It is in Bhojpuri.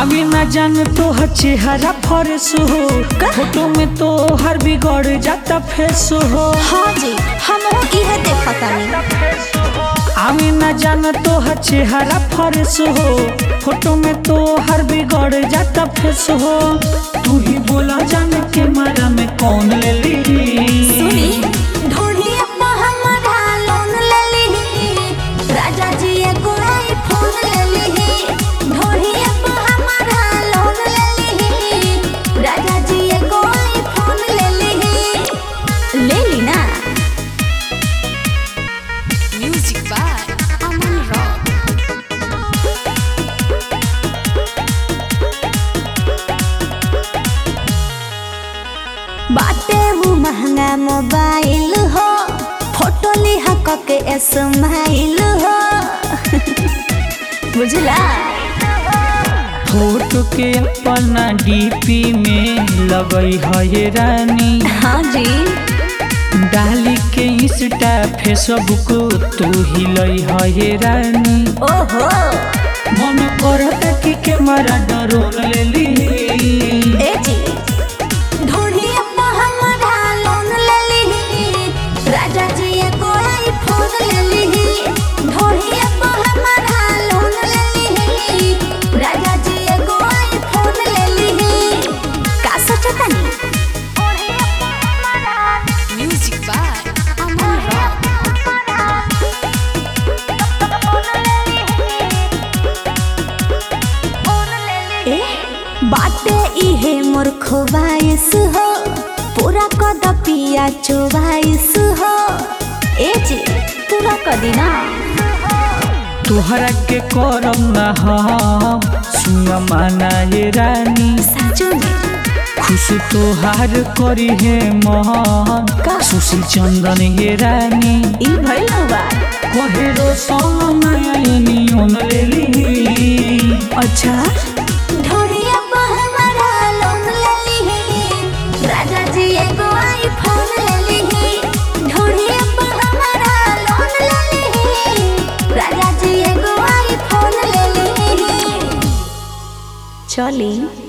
आवे न जान तो चेहरा फरेस हो फोटो में तो हर बिगड़ जाता फेस हो हाँ जी हम इहे देखतानी आवे न जान तो चेहरा फरेस हो फोटो में तो हर बिगड़ जाता फेस हो तू ही बोला जान के मारा में कौन ले ली सुनी ढोढ़िया पे हमरा लोन लेली राजा जी एगो आईफोन लेली ढोढ़िया पे हमरा लोन लेली राजा जी एगो आईफोन लेली लेली ना म्यूजिक बाय अमन रॉक बाटे वो महंगा मोबाइल हो फोटो लिहा के स्माइल हो बुझला फोटो के अपना डीपी में लगई है ये रानी हाँ जी डाली के इंस्टा फेसबुक तू ही लई है ये रानी ओहो मन करता कि कैमरा ड्रोन ले ली ए जी ढोढ़िया पे हमरा लोन लेली राजा जी एगो आईफोन लेली ढोढ़िया पे हमरा लोन लेली राजा जी एगो आईफोन लेली का सोचतानी म्यूजिक बाय अमन रॉक ए बाटे इहे मोर खोवाइस हो पूरा कद पिया चोवाइस हो ए जी पूरा कदी ना तुहरा के करम ना हम सुन माना ये रानी साचो में खुश तोहार करी है मोहन का? सुशील चंदन ये रानी ई भइल बा कहे रो सोना नियन ले ली अच्छा ढोढ़िया पे हमारा लोन लेली राजा जी एगो आईफोन लेली ढोढ़िया पे हमारा लोन लेली राजा जी एगो आईफोन लेली चली